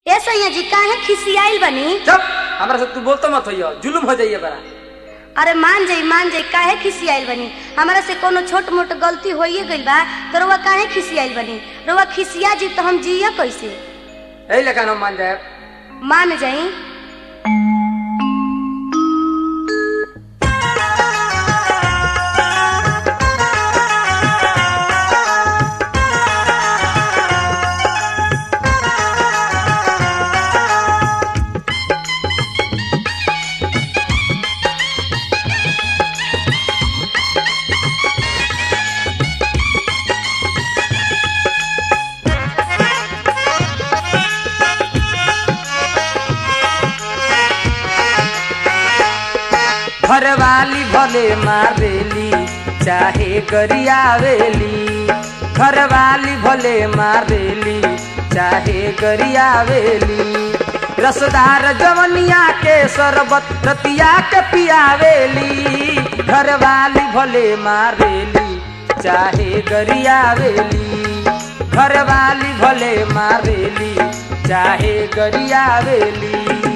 ए सैया जी काहे खिसियाइल बनी चुप हमरा से तू बोलतो मत होइयो जुलुम हो जाइए बड़ा अरे मान जाई मान जाई काहे खिसियाइल बनी हमरा से कोनो छोट मोट गलती होइए गइल बा तो रउआ काहे खिसियाइल बनी रउआ खिसिया जी तो हम जिया कैसे यही लेकिन हम मान जाए मान जाई घर वाली भले मारेली चाहे गरियावेली घर वाली भले मारेली चाहे गरियावेली रसदार जवनिया के शरबत रतिया के पियावेली घर वाली भले मारेली चाहे गरियावेली घर वाली भले मारेली चाहे गरियावेली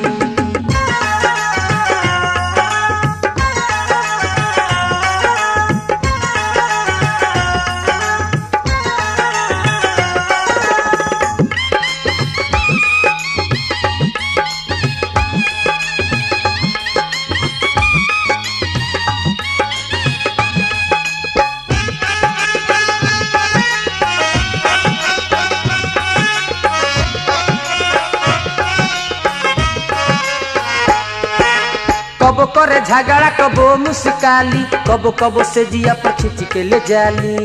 कबो करे झगड़ा कबो मुस्काली कबो कबो से जिया पर खींच के ले जाली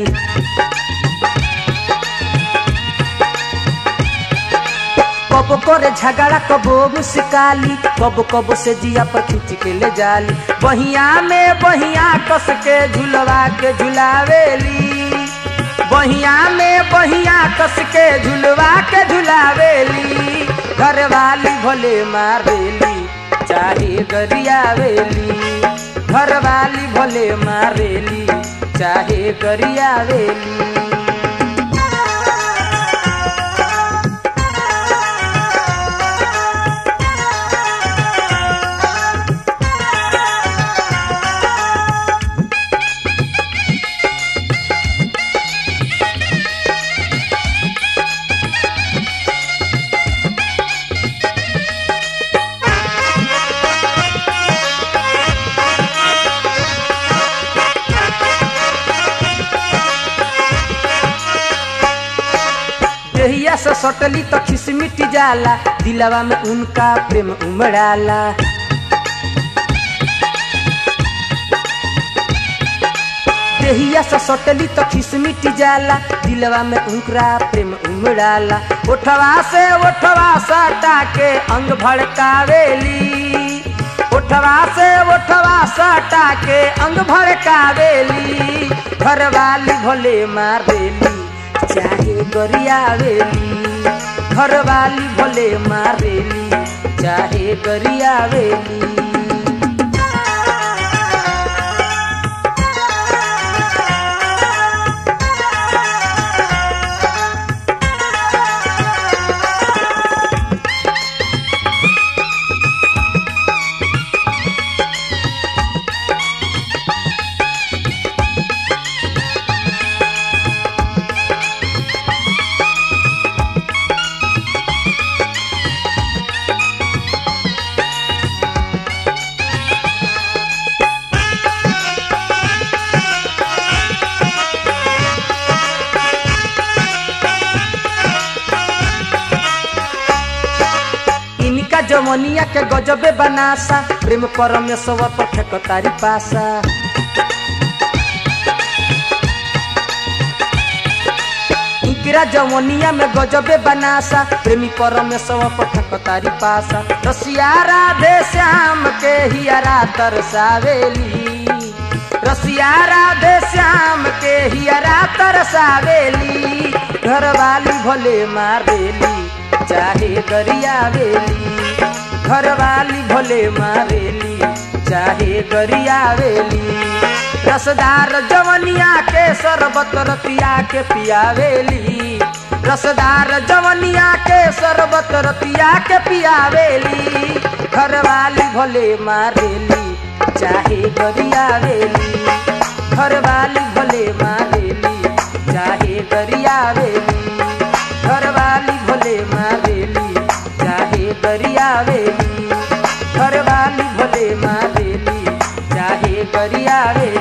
कबो करे झगड़ा कबो मुस्काली कबो कबो से जिया पर खींच के ले जाली बहिया में बहिया कस के झुलवा के झुलावेली बहिया में बहिया कस के झुलवा के झुलावेली घर वाली भोले मारेली चाहे गरियावेली घर वाली भोले मारेली चाहे गरियावेली देहिया से सटली तो खिसमिट जाला दिलवा में उनका प्रेम उमड़ाला देहिया से सटली तो खिसमिट जाला दिलवा में उनका प्रेम उमड़ाला ओठवा से ओठवा सटा के अंग भड़कावेली ओठवा से ओठवा सटा के अंग भड़कावेली घर वाली भोले मारेली चाहे गरियावेली घर वाली भोले मारेली चाहे गरियावेली इनका जमनिया के गजबे बनासा प्रेम परमेश्वर पर फेकतारी पासा इकरा जमनिया में गजबे बनासा प्रेमी परमेश्वर पर फेकतारी पासा रसिया राधे श्याम के हियरा तरसावेली रसिया राधे श्याम के हियरा तरसावेली घर वाली भोले मारेली चाहे गरियावेली घर वाली भोले मारेली चाहे गरियावेली रसदार जवनिया के शरबत रतिया के पियावेली रसदार जवनिया के शरबत रतिया के पियावेली घरवाली भले मारेली चाहे गरियावेली घरवाली भले मारेली चाहे गरियावेली घरवाली भले मारेली चाहे गरियावेली घरवाली भले मारेली चाहे गरियावेली